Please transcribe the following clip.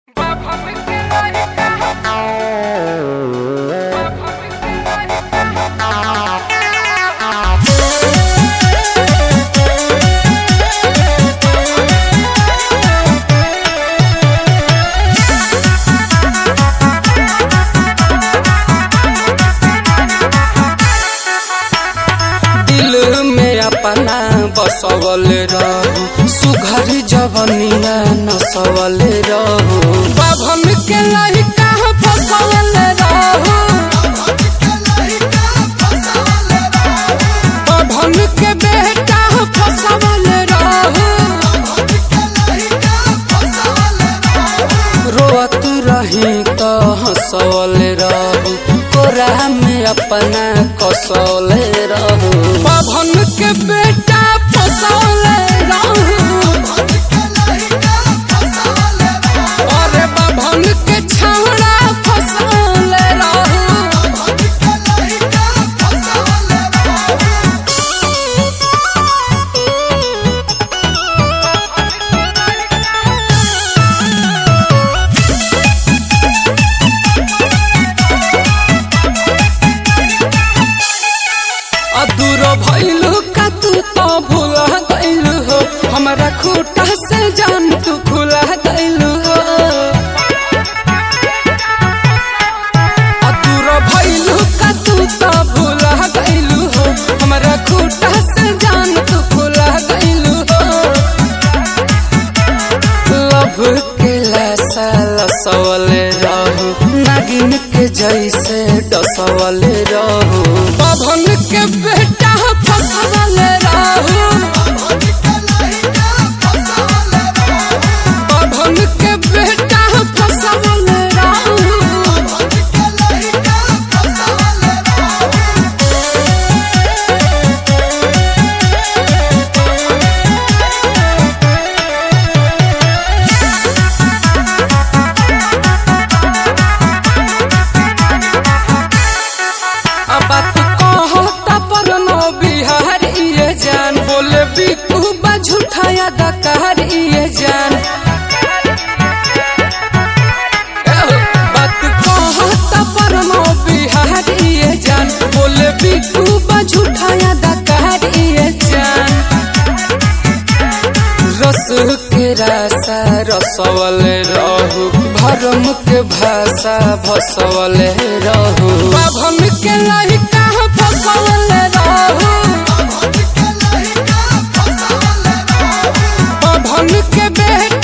बसवल रहू सुघर जवनिया नसवल रहू बाभन के लहिका फसवल रहू बाभन के बेटा फसवल रहू रोअत रही तो हंसवल रहू कोरा में अपना कसौल रहू बाभन के बेटा फसौल रहू अरे बाभन के छौड़ा फसौल रहू अधूरो भइलू का तू तो भूला गइलू हो हमरा खूटा से जान तू खुला गइलू हो अधूरो भइलू का तू तो भूला गइलू हो हमरा खूटा से जान तू खुला गइलू हो लभ के लासा लसवल रहू नागिन के जैसे डसवल रहू पवन के बेटा फसवल रहू पवन के बेटा फसवल रहू अब बात कहता पर नो बिहार ये जान बोले बिकू बा झूठाया दकार ये जान एहो, बात कहता पर नो बिहार ये जान बोले बिकू बा झूठाया दकार ये जान रस के रासा रसवल रहू भरम के भाषा भसवल रहू बाभन के लहिका फसवल रहू बाभन के बेटा